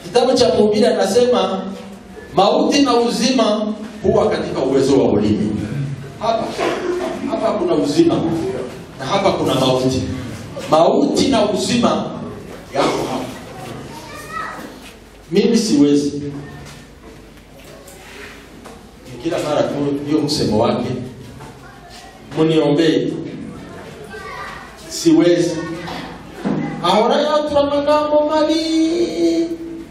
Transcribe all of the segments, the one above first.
kitabu cha mhubiri anasema mauti na uzima huwa katika uwezo wa ulimi hapa hapa kuna uzima na hapa kuna mauti mauti na uzima yako hapa mimi siwezi Ni kila mara tu ndio msemo wake muniombee siwezi ahora yatura magambo mabi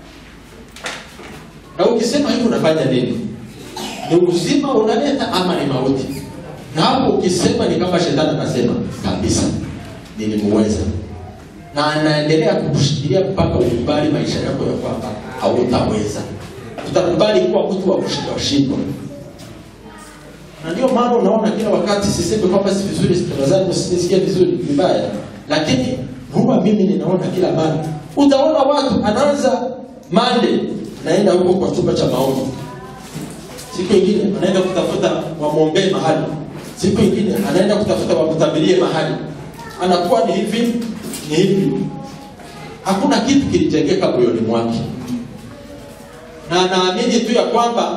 na ukisema hivyo unafanya nini ni uzima unaleta ama ni mauti na hapo ukisema ni kama shetani anasema kabisa nilimuweza na anaendelea kukushikilia mpaka ukubali maisha yako ya kwamba hautaweza utakubali kuwa mtu wa kushindwa shindwa na ndio maana unaona kila wakati sisemi kwamba si vizuri tafadhali msinisikie vizuri vibaya lakini huwa mimi ninaona kila mara utaona watu anaanza mande naenda huko kwa chumba cha maombi siku ingine anaenda kutafuta wamwombee mahali siku ingine anaenda kutafuta wamtabirie mahali anakuwa ni hivi ni hivi hakuna kitu kilijengeka moyoni mwake na anaamini tu ya kwamba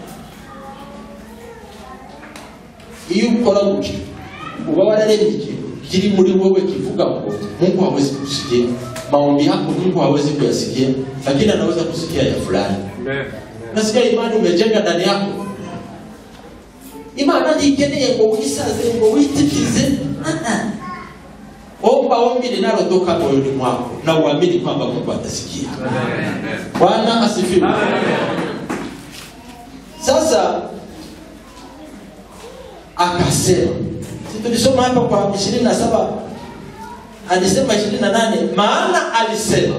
iyo ukora gutyo uba wararemye ikintu kiri muri wewe kivuga ngo mungu hawezi kusikia maombi yako mungu hawezi kuyasikia lakini anaweza kusikia ya fulani nasikia imani umejenga ndani yako imana ntikeneye ngo wisaze ngo witikize Ah, ah. omba ombi linalotoka moyoni mwako na uamini kwamba mungu atasikia bwana asifiwe sasa akasema si tulisoma hapa kwa ishirini na saba alisema ishirini na nane maana alisema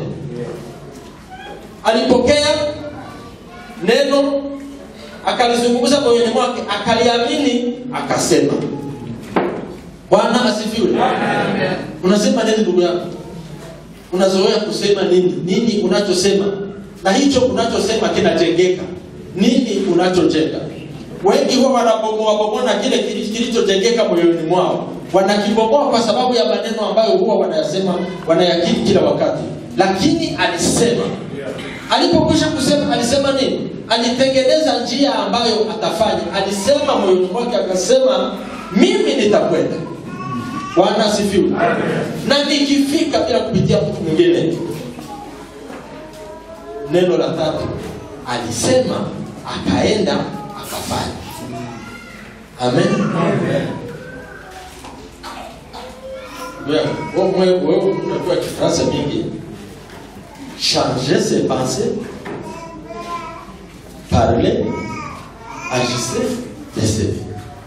alipokea neno akalizungumza moyoni mwake akaliamini akasema bwana asifiwe unasema nini ndugu yako unazoea kusema nini nini unachosema na hicho unachosema kinajengeka nini unachojenga wengi huwa wanabomoa bomoa kile kili- kilichojengeka moyoni mwao wanakibomoa kwa sababu ya maneno ambayo huwa wanayasema wanayakiri kila wakati lakini alisema alipokwisha kusema alisema nini alitengeneza njia ambayo atafanya alisema moyoni mwake akasema mimi nitakwenda bwana asifiwe na nikifika bila kupitia mtu mwingine neno la tatu alisema akaenda akafanya amen Wewe, wewe wewe unajua kifaransa mingi changer ses pensées parler agissez décider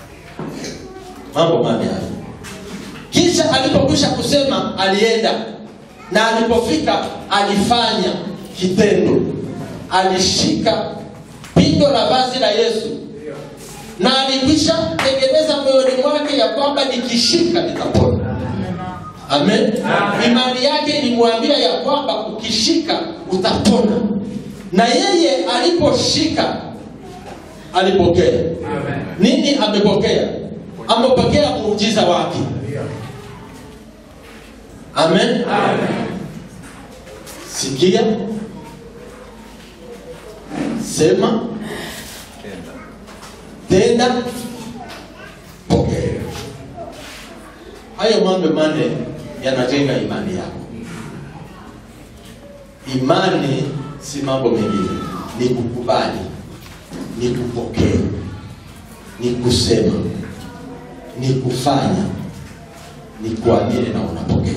mambo mane hayo kisha alipokwisha kusema alienda na alipofika alifanya kitendo alishika pindo la vazi la yesu na alikwisha tengeneza moyoni mwake ya kwamba nikishika nitapona amen imani yake ilimwambia ya kwamba ukishika utapona na yeye aliposhika alipokea nini amepokea amepokea muujiza wake amen sikia sema tenda pokea hayo mambo mane yanajenga imani yako imani si mambo mengine ni kukubali ni kupokea ni kusema ni kufanya ni kuamini na unapokea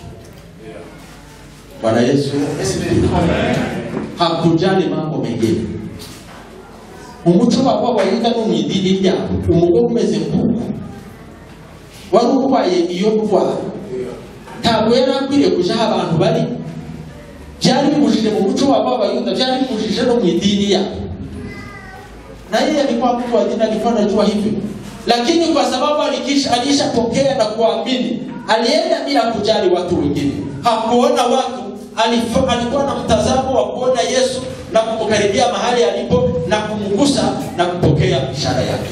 bwana yesu asifiwe hakujali mambo mengine umuco wawe wayiga no mu idini ryabo umugore umeze nk'uko wari urwaye iyo ndwara ntabwo yari akwiriye kuja aho abantu bari byari bibujije mu muco wabo w'abayuda byari bibujije no mu idini yabo na yeye alikuwa mtu wa dini alikuwa anajua hivyo lakini kwa sababu alikisha alishapokea na kuamini alienda bila kujali watu wengine hakuona watu alif- alikuwa na mtazamo wa kuona yesu na kumkaribia mahali alipo na kumgusa na kupokea ishara yake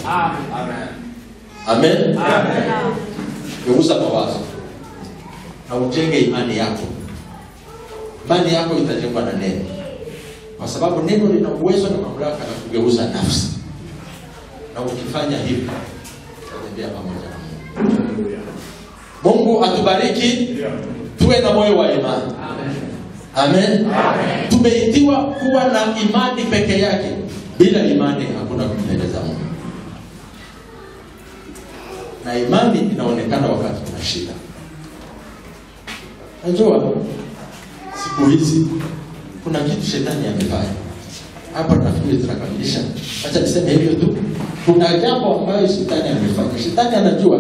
amen geuza mawazo na ujenge imani yako imani yako itajengwa na neno kwa sababu neno lina uwezo na mamlaka na kugeuza nafsi, na ukifanya hivi utatembea pamoja na Mungu. Mungu atubariki, tuwe na moyo wa imani. Amen. Tumeitiwa kuwa na imani peke yake. Bila imani hakuna kumpendeza Mungu, na imani inaonekana wakati kuna shida. Najua siku hizi kuna kitu shetani amefanya hapa, nafikiri tunakamilisha. Acha niseme hivyo tu, kuna jambo ambayo shetani amefanya. Shetani anajua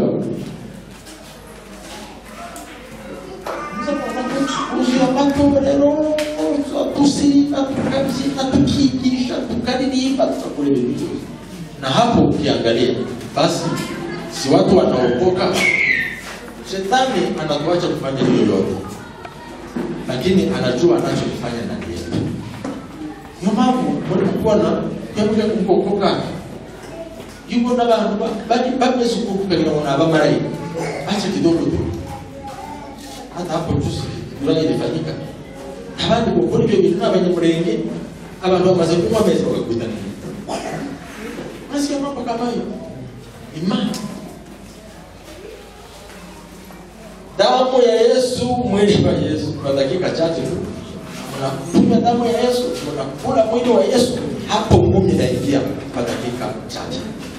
uzia matorero tusiba tukabyina tukigisha tukaririmba tukakureba ibintu na hapo ukiangalia basi si watu wanaokoka shetani anatuacha kufanya hiyo yote lakini anajua anachokifanya ndani yetu niyo mpamvu murikuona yabuja kukokoka yuko n'abantu bari bameze uko kukagira ngo ni abamarayika acha kidogo tu hata hapo juzi ibura ilifanyika abandi gukora ibyo bintu n'abanyamurenge abantu bamaze kunywa amezi bagakwitanira nasikia mambo kama hiyo imani damu ya Yesu, mwili wa Yesu. Kwa dakika chache tu unakunywa damu ya Yesu, unakula mwili wa Yesu, hapo ngumi inaingia kwa dakika chache.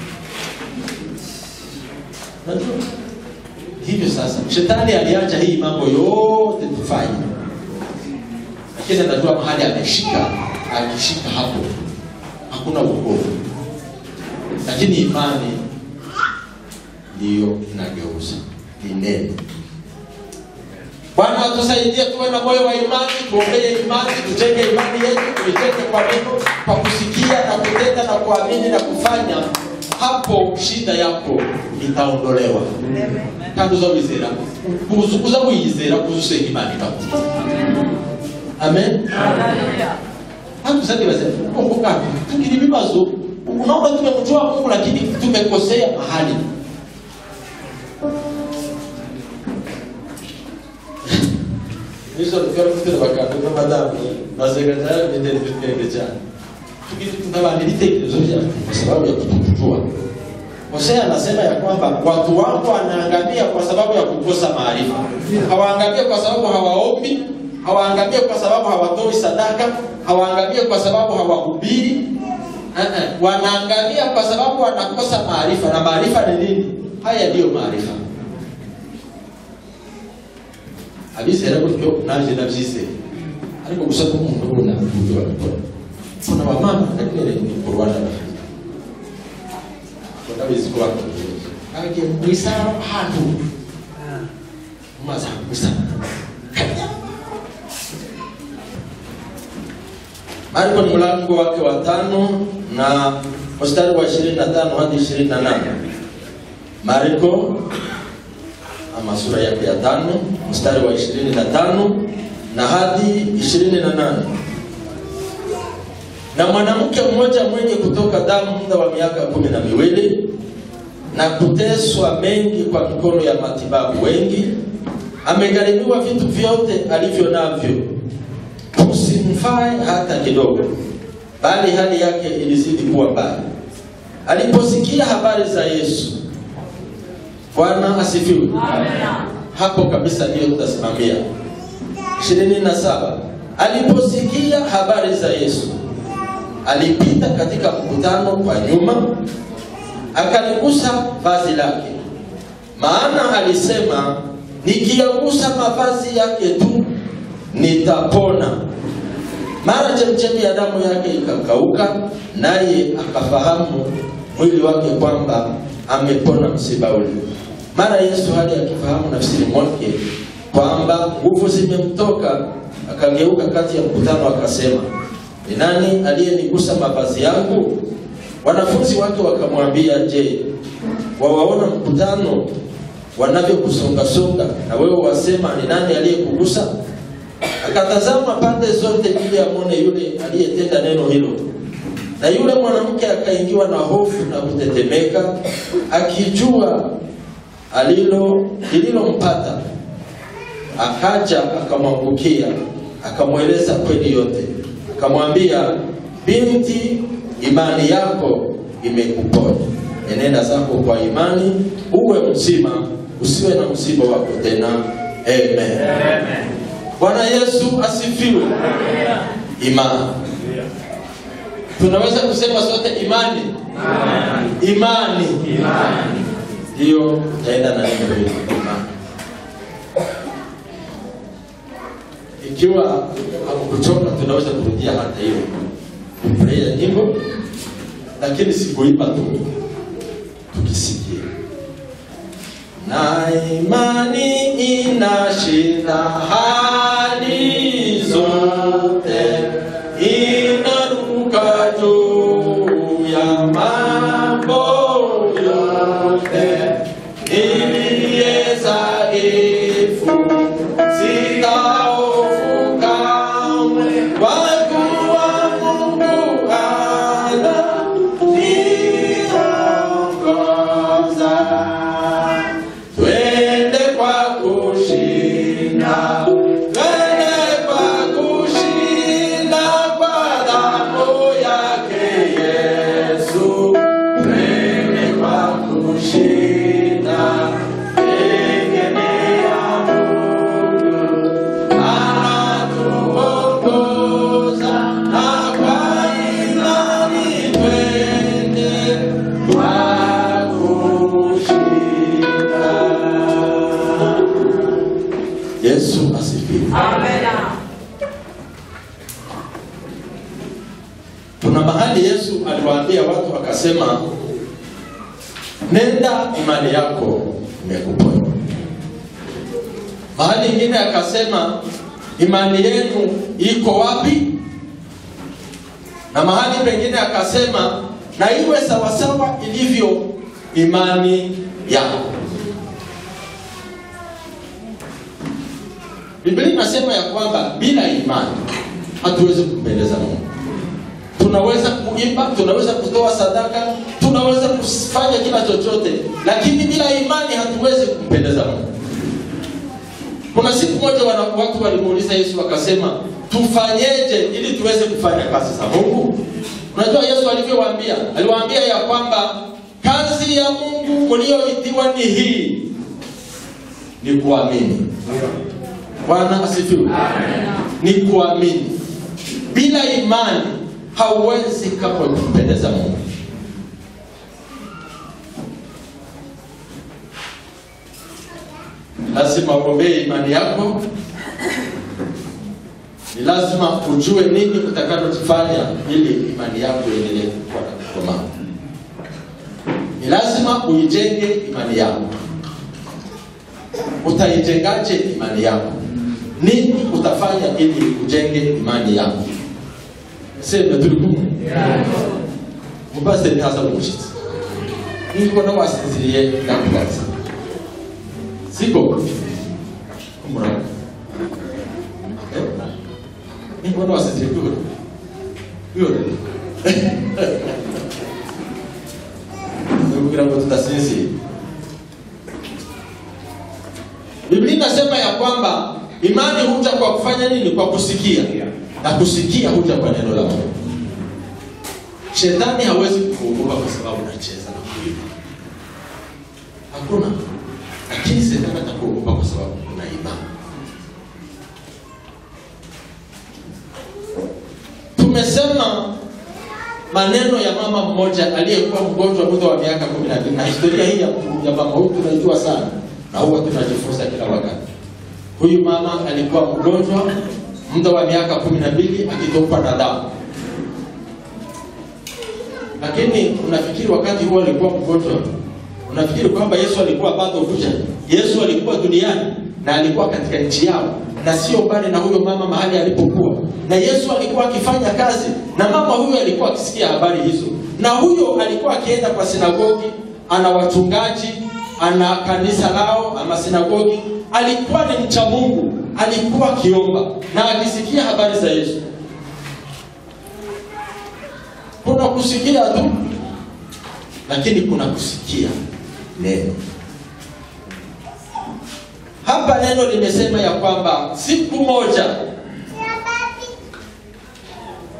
Najua hivyo sasa, shetani aliacha hii mambo yote tufanye, lakini anajua mahali ameshika, akishika hapo hakuna wokovu, lakini imani ndiyo inageuza, ni neno Bwana atusaidie tuwe na moyo wa imani, tuombee imani, tujenge imani yetu, tuijenge kwa neno, kwa kusikia na kutenda na kuamini na kufanya. Hapo shida yako itaondolewa. kandi uza wizera uza uza wiyizera kuza usenga imana ikakuza amen hata usanibaze kumbuka tugira ibibazo unaona tumemjua Mungu lakini tumekosea mahali nizo rukara kutera bakanda n'amadamu bazega cyane bidende bitende cyane tukabana ibitekerezo byacu kwa sababu ya kutokujua Hosea anasema ya kwamba watu wangu wanaangamia kwa sababu ya kukosa maarifa. Hawaangamie kwa sababu hawaombi, hawaangamie kwa sababu hawatoi sadaka, hawaangamie kwa sababu hawahubiri. Uh-uh. Wanaangamia kwa sababu wanakosa maarifa. Na maarifa ni nini? Haya ndiyo maarifa. abizera gutyo naje nabyizeye ariko gusa nk'umuntu ubona uburyo babikora kuna bamama ndabereye mu Rwanda bafite ndabizi ko bakoze agiye mu isaro ahantu maze gusa Marko ni mlango wake wa tano na mstari wa 25 hadi 28. Marko ama sura yake ya tano mstari wa 25 na hadi 28 na mwanamke mmoja mwenye kutoka damu muda wa miaka kumi na miwili na kuteswa mengi kwa mikono ya matibabu wengi, amegharimiwa vitu vyote alivyo navyo, kusimfae hata kidogo, bali hali yake ilizidi kuwa mbaya. Aliposikia habari za Yesu, Bwana asifiwe. Hapo kabisa ndiyo tutasimamia. ishirini na saba aliposikia habari za Yesu alipita katika mkutano kwa nyuma, akaligusa vazi lake, maana alisema, nikiyagusa mavazi yake tu nitapona. Mara chemchemi ya damu yake ikakauka, naye akafahamu mwili wake kwamba amepona msiba ule. Mara Yesu hali akifahamu nafsini mwake kwamba nguvu zimemtoka, akageuka kati ya mkutano akasema, ni nani aliyenigusa mavazi yangu? Wanafunzi wake wakamwambia, je, wawaona mkutano wanavyokusongasonga na wewe wasema ni nani aliyekugusa? Akatazama pande zote ili amwone yule aliyetenda neno hilo. Na yule mwanamke akaingiwa na hofu na kutetemeka, akijua alilo lililompata. Akaja akamwangukia, akamweleza kweli yote akamwambia, binti, imani yako imekuponya, enenda zako kwa imani, uwe mzima, usiwe na msiba wako tena. Amen. Bwana Yesu asifiwe. Imani, tunaweza kusema sote imani, imani, ndiyo utaenda na neno hili imani. Ikiwa hakukuchoka, tunaweza kurudia hata hiyo kufurahia nyimbo, lakini sikuimba tu, tukisikia na imani inashinda hali zote, inaruka juu ya mambo yote, iliye dhaifu sitahofu kamwe, kwa kuwa Mungu ananiongoza. Twende kwa kushinda, twende kwa kushinda kwa damu yake Yesu. Twende kwa kushinda, tegemea Mungu anatuongoza, na kwa imani twende kwa kushinda. Yesu asifiwe. Kuna mahali Yesu aliwaambia watu akasema, nenda, imani yako imekuponya. Mahali ingine akasema, imani yenu iko wapi? Na mahali pengine akasema, na iwe sawasawa ilivyo imani yako. Biblia inasema ya kwamba bila imani hatuwezi kumpendeza Mungu. Tunaweza kuimba, tunaweza kutoa sadaka, tunaweza kufanya kila chochote, lakini bila imani hatuwezi kumpendeza Mungu. Kuna siku moja wana- watu walimuuliza Yesu wakasema, tufanyeje ili tuweze kufanya kazi za Mungu? Unajua Yesu alivyowaambia, aliwaambia ya kwamba kazi ya Mungu mlioitiwa ni hii, ni kuamini. Bwana asifiwe. Ni kuamini. Bila imani hauwezi kamwe kumpendeza Mungu. Lazima uombee imani yako. Ni lazima ujue nini utakalofanya ili imani yako iendelee kukua na kukomaa. Ni lazima uijenge imani yako. Utaijengaje imani yako? Nini utafanya ili ujenge imani yako? Sema turi kumwe. Mupasiteri ntaza kumushyitsi. Niko na wasinziriye ndakubaza. Siko? Kumuraba. Eh? Niko na wasinziriye kuyora. Kuyora. Kugira ngo tudasinzira. Biblia inasema ya kwamba imani huja kwa kufanya nini? Kwa kusikia, na kusikia huja kwa neno la Mungu. Shetani hawezi kukuogopa kwa sababu unacheza na kuimba, hakuna. Lakini shetani atakuogopa kwa sababu una imani. Tumesema maneno ya mama mmoja aliyekuwa mgonjwa muda wa miaka kumi na mbili na historia hii ya, ya mama huyu tunaijua sana na huwa tunajifunza kila wakati. Huyu mama alikuwa mgonjwa muda wa miaka kumi na mbili akitokwa na damu, lakini unafikiri wakati huo alikuwa mgonjwa, unafikiri kwamba Yesu alikuwa bado kuja? Yesu alikuwa duniani na alikuwa katika nchi yao na sio mbali na huyo mama mahali alipokuwa, na Yesu alikuwa akifanya kazi, na mama huyo alikuwa akisikia habari hizo, na huyo alikuwa akienda kwa sinagogi, ana wachungaji, ana kanisa lao ama sinagogi. Alikuwa ni mcha Mungu, alikuwa akiomba na akisikia habari za Yesu. Kuna kusikia tu, lakini kuna kusikia neno. Hapa neno limesema ya kwamba siku moja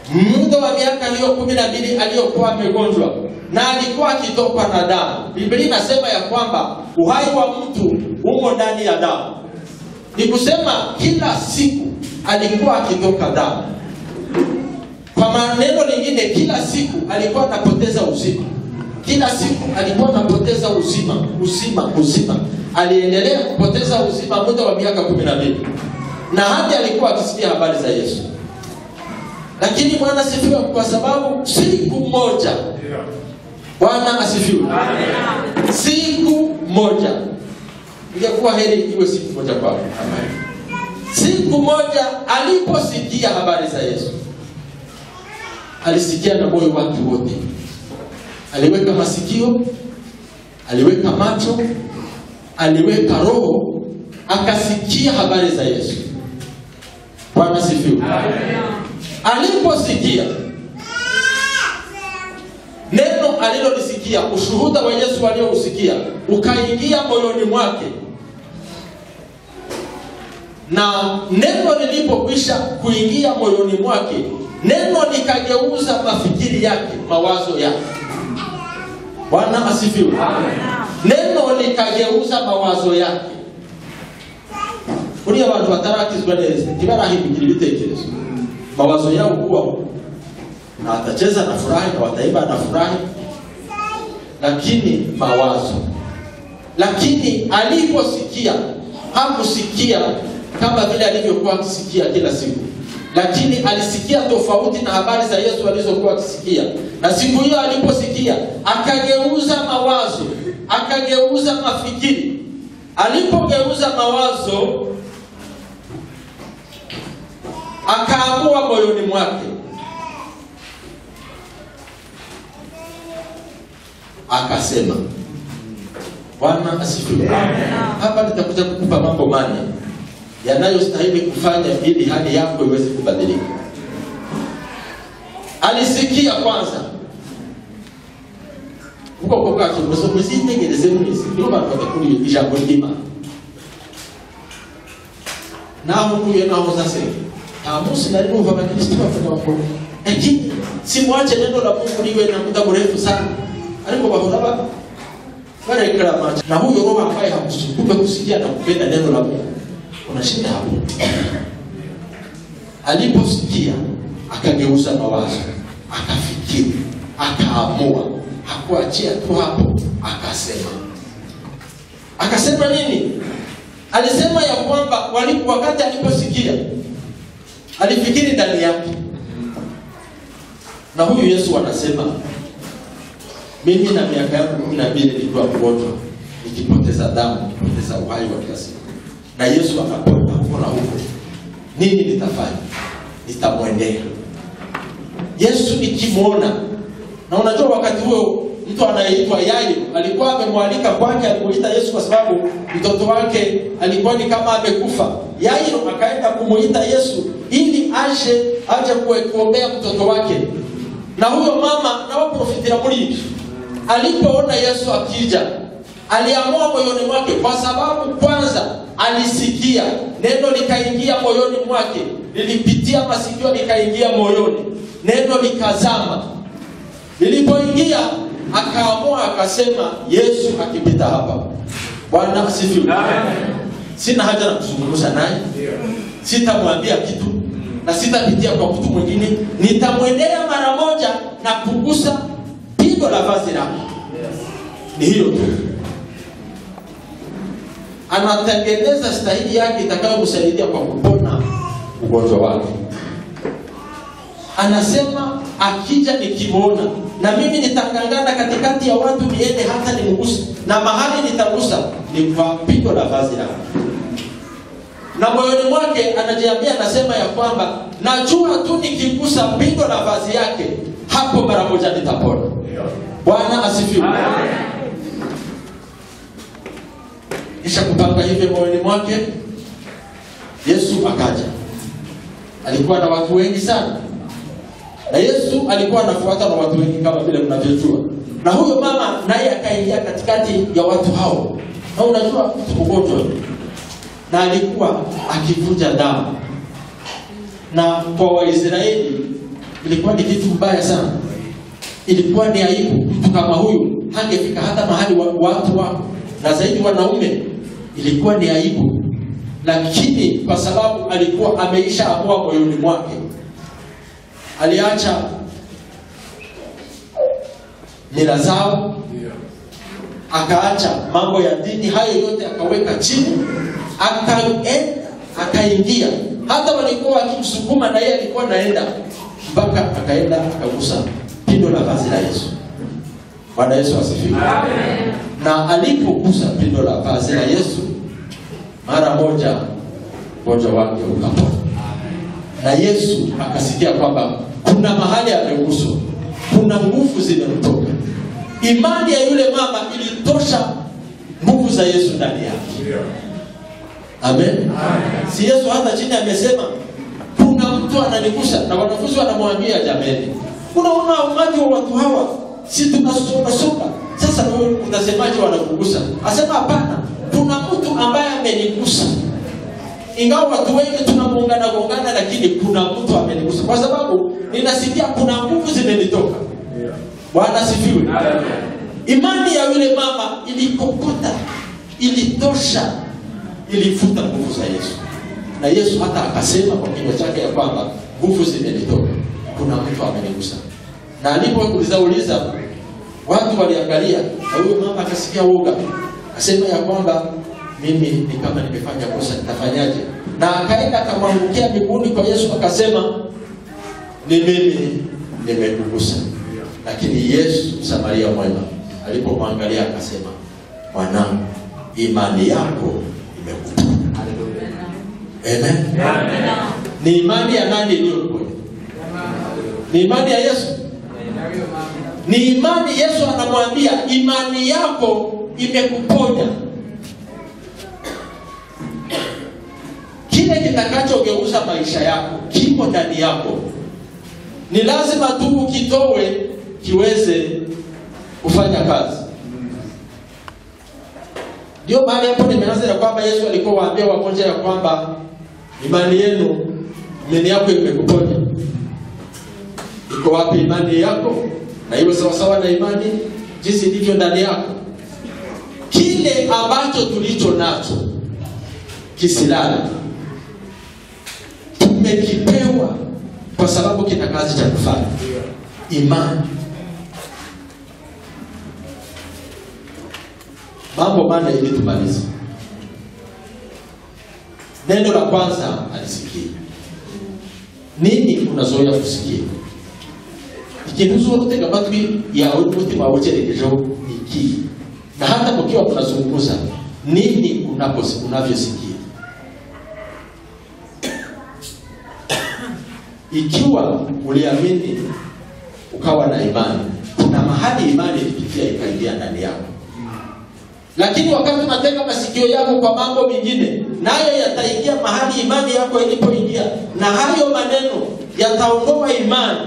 muda wa miaka hiyo kumi na mbili aliyokuwa amegonjwa na alikuwa akitokwa na damu biblia inasema ya kwamba uhai wa mtu umo ndani ya damu ni kusema kila siku alikuwa akitoka damu kwa maneno lingine kila siku alikuwa anapoteza uzima kila siku alikuwa anapoteza uzima uzima uzima aliendelea kupoteza uzima muda wa miaka kumi na mbili na hadi alikuwa akisikia habari za yesu lakini bwana asifiwe kwa sababu siku moja bwana asifiwe siku moja ingekuwa heri iwe siku moja kwako siku moja aliposikia habari za yesu alisikia na moyo wake wote aliweka masikio aliweka macho aliweka roho akasikia habari za yesu bwana sifiwe aliposikia neno alilolisikia ushuhuda wa yesu aliyousikia ukaingia moyoni mwake na neno lilipokwisha kuingia moyoni mwake neno likageuza mafikiri yake mawazo yake bwana asifiwe neno likageuza mawazo yake uriya abantu batarakizwa neza ntibarahimbikira ibitekerezo mawazo yao kuwa na watacheza na furahi na wataimba na furahi lakini mawazo lakini aliposikia hakusikia kama vile alivyokuwa akisikia kila siku lakini alisikia tofauti na habari za yesu alizokuwa akisikia na siku hiyo aliposikia akageuza mawazo akageuza mafikiri alipogeuza mawazo akaamua moyoni mwake akasema bwana asifiwe hapa nitakuja kukupa mambo mane yanayostahili kufanya ili hali yako iweze kubadilika alisikia kwanza ubwoko bwacu bwose muzitegereze mwese nibo bantu badakuriye ijambo ry'imana naho ukuye naho uzasenga nta munsi nari numva abakristo bavuga ngo lakini simwache neno la mungu liwe na muda mrefu sana ariko bahora ba bareklama na huyo roho ambaye hakusukume kusikia na kupenda neno la mungu unashinda hapo aliposikia akageuza mawazo akafikiri akaamua hakuachia tu hapo akasema akasema nini alisema ya kwamba wali- wakati aliposikia alifikiri ndani yake na huyu yesu anasema mimi na miaka yangu kumi na mbili nilikuwa mgonjwa nikipoteza damu nikipoteza uhai wa kila siku na yesu akapona akapona huko nini nitafanya nitamwendea yesu nikimwona na unajua wakati huo mtu anayeitwa yayo alikuwa amemwalika kwake alimuita yesu kwa sababu mtoto wake alikuwa ni kama amekufa yairo akaenda kumuita yesu ili aje aje kue- kuombea mtoto wake na huyo mama nawaprofitira muri ibyo alipoona yesu akija aliamua moyoni mwake kwa sababu kwanza alisikia neno likaingia moyoni mwake lilipitia masikio likaingia moyoni neno likazama lilipoingia akaamua akasema yesu akipita hapa bwana asifiwe sina haja na kuzungumza naye sitamwambia kitu na sitapitia kwa mtu mwingine nitamwendea mara moja na kugusa pigo la vazi lake ni hiyo tu anatengeneza stahili yake itakayomsaidia kwa kupona ugonjwa wake anasema akija nikimwona na mimi nitangangana katikati ya watu niende hata nimguse na mahali nitagusa ni kwa pigo la vazi lake na moyoni mwake anajiambia anasema ya kwamba najua tu nikigusa pigo la vazi yake hapo mara moja nitapona bwana asifiwe kisha kupanga hivyo moyoni mwake yesu akaja alikuwa na watu wengi sana na yesu alikuwa anafuata na watu wengi kama vile mnavyojua na huyo mama naye akaingia katikati ya watu hao na unajua mtu mgonjwa na alikuwa akivuja damu na kwa waisraeli ilikuwa ni kitu mbaya sana ilikuwa ni aibu mtu kama huyu hangefika hata mahali wa, watu wako na zaidi wanaume ilikuwa ni aibu lakini kwa sababu alikuwa ameisha amua moyoni mwake aliacha mila zao akaacha mambo ya dini hayo yote akaweka chini akaenda akaingia hata walikuwa wakimsukuma na yeye alikuwa naenda mpaka akaenda akagusa pindo la vazi la yesu bwana yesu asifiwe na alipogusa pindo la vazi la yesu mara moja ugonjwa wake ukapona na yesu akasikia kwamba kuna mahali ameguswa kuna nguvu zimemtoka imani ya yule mama ilitosha nguvu za yesu ndani yake amen si yesu hata chini amesema kuna mtu ananigusa na wanafunzi wanamwambia jameni unaona umati wa watu hawa si tunasongasonga sasa wewe utasemaje wanakugusa asema hapana kuna mtu ambaye amenigusa ingawa watu wengi tunagongana gongana lakini kuna mtu amenigusa kwa sababu ninasikia kuna nguvu zimenitoka bwana sifiwe imani ya yule mama ilikokota ilitosha ilifuta nguvu za yesu na yesu hata akasema kwa kinywa chake ya kwamba nguvu zimenitoka kuna mtu amenigusa na alipouliza uliza watu waliangalia na huyo mama akasikia woga akasema ya kwamba mimi ni kama nimefanya kosa nitafanyaje na akaenda akamwangukia miguuni kwa yesu akasema ni mimi nimekugusa lakini yesu samaria mwema alipomwangalia akasema mwanangu imani yako imekuponya amen ni imani ya nani iliyoponya ni imani ya yesu ni imani yesu anamwambia imani yako imekuponya kile kitakachogeuza maisha yako kipo ndani yako ni lazima tu ukitowe kiweze kufanya kazi ndio mahali hapo nimeanza ya kwamba yesu alikuwa waambia wagonjwa ya kwamba imani yenu imani yako imekuponya iko wapi imani yako na iwe sawasawa na imani jinsi ilivyo ndani yako kile ambacho tulicho nacho kisilala tumekipewa kwa sababu kina kazi cha kufanya imani mambo mana ili tumalize neno la kwanza alisikia nini unazoea kusikia ikintu uzotega amatwi yawe n'umutima wawe ucyerekejeho iki na hata mukiwa mnazungumza nini unaposi- unavyosikia ikiwa uliamini ukawa na imani kuna mahali imani ilipitia ikaingia ndani yako lakini wakati unatega masikio yako kwa mambo mengine nayo yataingia mahali imani yako ilipoingia na hayo maneno yataondoa imani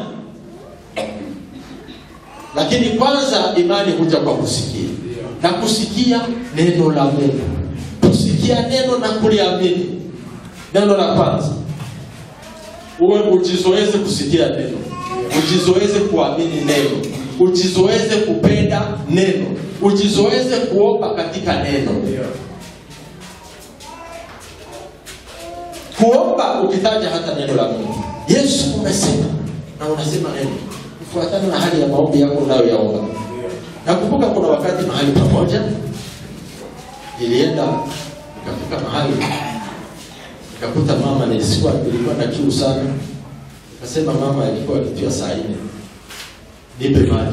lakini kwanza imani huja kwa kusikia na kusikia neno la mungu kusikia neno na kuliamini neno la kwanza uwe ujizoeze kusikia neno ujizoeze kuamini neno ujizoeze kupenda neno ujizoeze kuomba katika neno kuomba ukitaja hata neno la mungu yesu umesema na unasema neno kufuatana na hali ya maombi yako unayoyaomba nakumbuka kuna wakati mahali pamoja ilienda nikafika mahali nikakuta mama nilikuwa nilikuwa na kiu sana nikasema mama alikuwa akitia saa nne nipe maji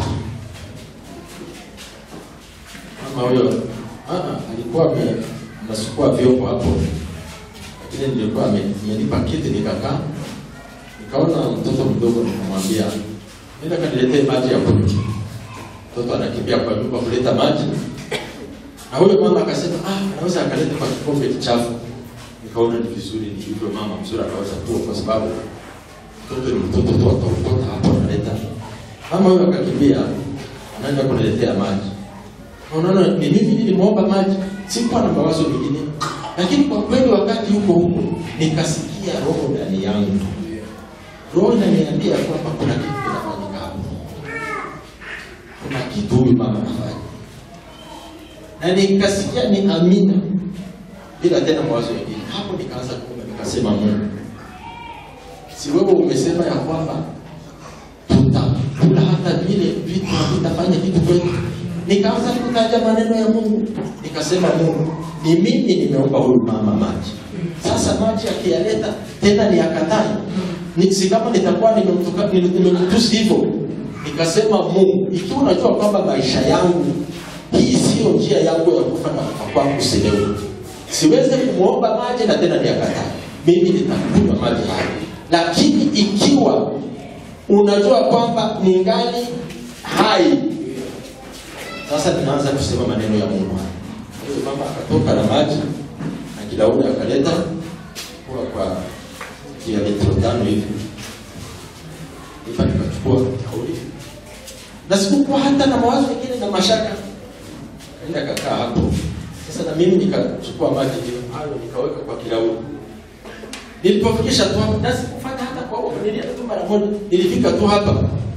mama huyo ah, alikuwa ame- anasukua vyombo hapo lakini nilikuwa ame- amenipa kiti nikakaa nikaona mtoto mdogo nikamwambia nenda kaniletee maji ya kunywa mtoto anakimbia kwa nyumba kuleta maji na huyo mama akasema ah, anaweza akaleta kwa kikombe kichafu nikaona ni vizuri ni hivyo mama mzuri anaweza kuwa kwa sababu mtoto ni mtoto tu ataokota hapo analeta mama huyo akakimbia anaenda kuniletea maji Na unaona ni mimi nilimwomba maji sikuwa na mawazo mengine lakini kwa kweli wakati huko huko nikasikia roho ndani yangu roho inaniambia kwamba kuna kitu kinafanyika hapo kuna kitu huyu mama anafanya na nikasikia ni amina bila tena mawazo mengine hapo nikaanza kuomba nikasema mungu si wewe umesema ya kwamba tutakula hata vile vitu havitafanya kitu kwetu nikaanza kutaja maneno ya mungu nikasema mungu ni mimi nimeomba huyu mama maji sasa maji akiyaleta tena ni akatai ni, si kama nitakuwa nimemtuka- nime- nimemtusi hivyo nikasema mungu ikiwa unajua kwamba maisha yangu hii siyo njia yangu ya kufa na kufa kwangu silewe siweze kumwomba maji na tena ni akatai mimi nitakunywa maji hayo lakini ikiwa unajua kwamba ningali hai sasa ninaanza kusema maneno ya mungu huyo mama akatoka na maji na kilauli akaleta kuwa kwa kia litro tano hivi ipa nikachukua kauli na sikukuwa hata na mawazo mengine na mashaka kaenda kakaa hapo sasa na mimi nikachukua maji hiyo hayo nikaweka kwa kilauli nilipofikisha tu hapo na sikufanya hata kwa uoga nilienda tu mara moja nilifika tu hapa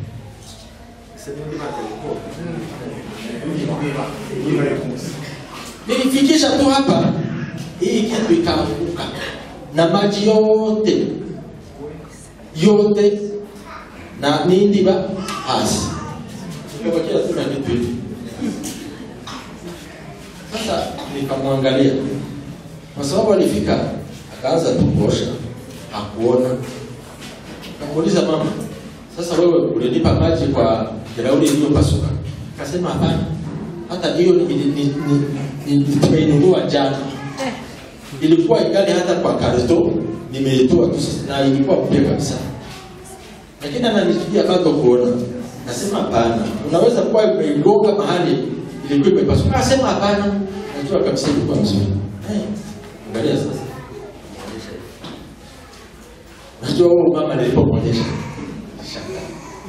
nilifikisha tu hapa hii kitu ikaanguka na maji yote yote na nindiba hasi ikabakia tu na vitu hivi sasa nikamwangalia kwa sababu alifika akaanza tu kuosha hakuona kamuuliza mama sasa wewe ulinipa maji kwa bilauri iliyopasuka akasema hapana hata hiyo ni- ni- ni- ni- ni- tumeinunua jana ilikuwa igali hata kwa karto nimeitoa tu sasa, na ilikuwa mpya kabisa lakini ananizuia bado kuona nasema hapana unaweza kuwa umeigonga mahali ilikuwa imepasuka asema hapana najua kabisa ilikuwa mzuri Eh, angalia sasa najua huyo mama nilipomwonyesha shaka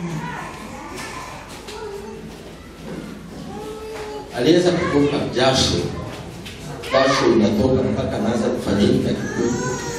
aliweza kutoka jasho jasho inatoka mpaka anaanza kufanyika kikweli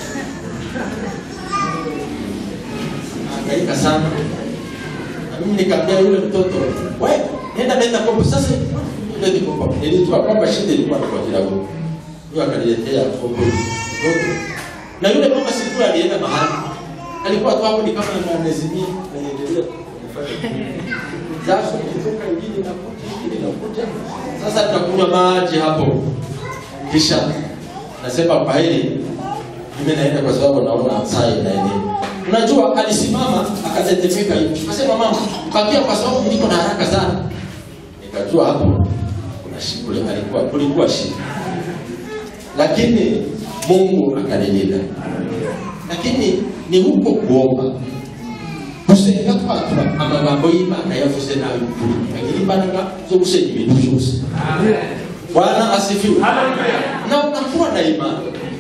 angaika sana na mimi nikamwambia yule mtoto we nenda leta kopo sasa lete kopo nilijua kwamba shida ilikuwa ni kwa kilabu huyo akaniletea kopo mtoto na yule mama sikua alienda mahali alikuwa tu hapo ni kama anazimia anaendelea kufanya jasho ikitoka ingine inakuja ingine inakuja sasa tunakunywa maji hapo kisha nasema kwa hili mimi naenda kwa sababu naona saa inaenea unajua alisimama akatetemeka hivi akasema mama bakia kwa sababu niko na haraka sana nikajua hapo kuna shida alikuwa kulikuwa shida lakini mungu akanilinda lakini ni huko kuomba gusenga twatura amagambo y'imana yavuze nabi ukuri agira imbaraga zo gusenya ibintu byose bwana asifiwe na unakuwa na imani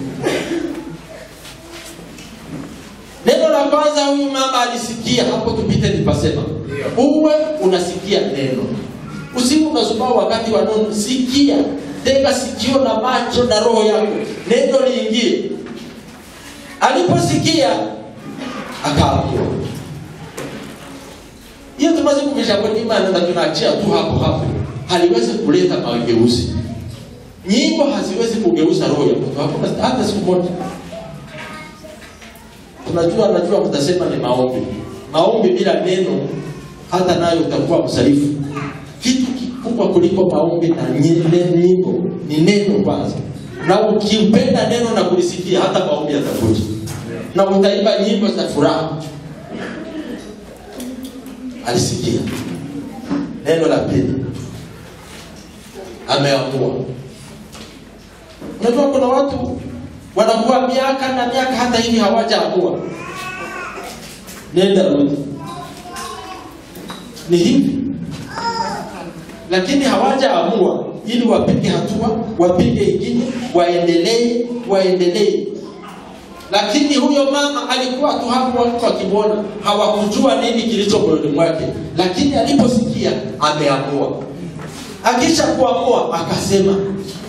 neno la kwanza huyu mama alisikia hapo tupite nipasema uwe unasikia neno usiwe unazubaa wakati wa nono sikia tega sikio na macho na roho yako neno liingie aliposikia akaambiwa hiyo tumaze kuvisha kwenye imani na tunaachia tu hapo hapo haliwezi kuleta mageuzi nyimbo haziwezi kugeuza roho ya mtu hakuna hata siku moja tunajua najua mtasema ni maombi maombi bila neno hata nayo utakuwa msalifu kitu kikubwa kuliko maombi na nye- nyimbo ni neno kwanza na ukimpenda neno na kulisikia hata maombi yatakuja na utaimba nyimbo za furaha alisikia neno la pili ameamua unajua kuna watu wanakuwa miaka na miaka hata hivi hawajaamua nenda rudi ni hivi lakini hawajaamua ili wapige hatua wapige ingine waendelee waendelee lakini huyo mama alikuwa tu hapo watu wakimwona hawakujua nini kilicho moyoni mwake lakini aliposikia ameamua akisha kuamua akasema